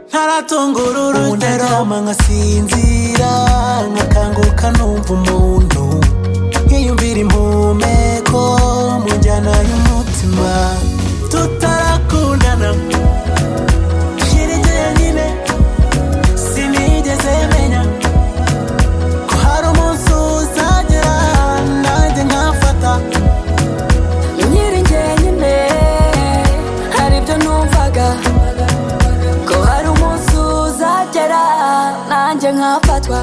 ntaratungurura ubu ndarama nkasinzira nkakanguka numva umuntu nkiyumvira impumeko mu njyana y'umutima tutarakundana shirigeye nyine sinigeze menya ko hari umunsi uzagera nanjye nkafata nkiri njyenyine hari ibyo numvaga ko hari umunsi uzagera nanjye nkafatwa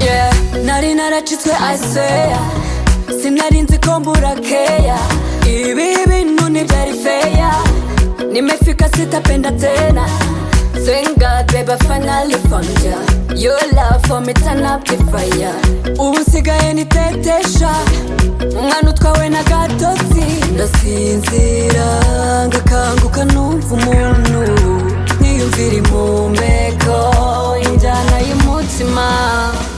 Yeah, nari naracitswe aseya sinari nzi ko mbura keya ibi bintu ntibyari feya nimefika sitapenda tena Thank God, babe, I finally found ya Your love for me turn up the fire Ubu nsigaye nitetesha Umwana utwawe na gatotsi Ndasinzira ngakanguka numva umuntu Niyumvira impumeko Injyana y'umutima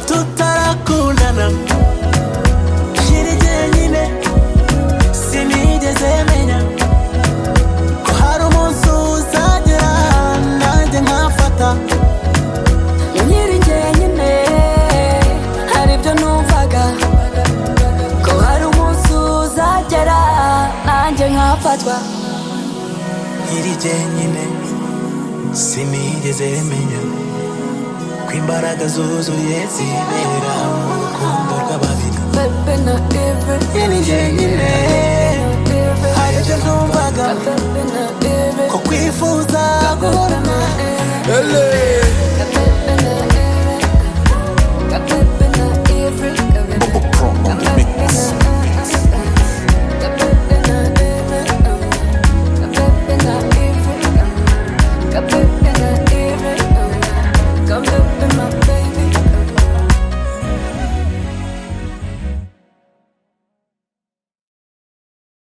tutarakundana shirigeye nyine sinigeze menya ko hari umunsi uzagera nanjye nkafata nkiri njyenyine hari ibyo numvaga ko hari umunsi uzagera nanjye nkafatwa nkiri jyenyine sinigeze menya ko imbaraga zuzuye zibera mu rukundo rw'ababiri Pepe na Eve nkiri jyenyine Eve hari ibyo numvaga Pepe na Eve ko kwifuza Pepe guhorana na Eve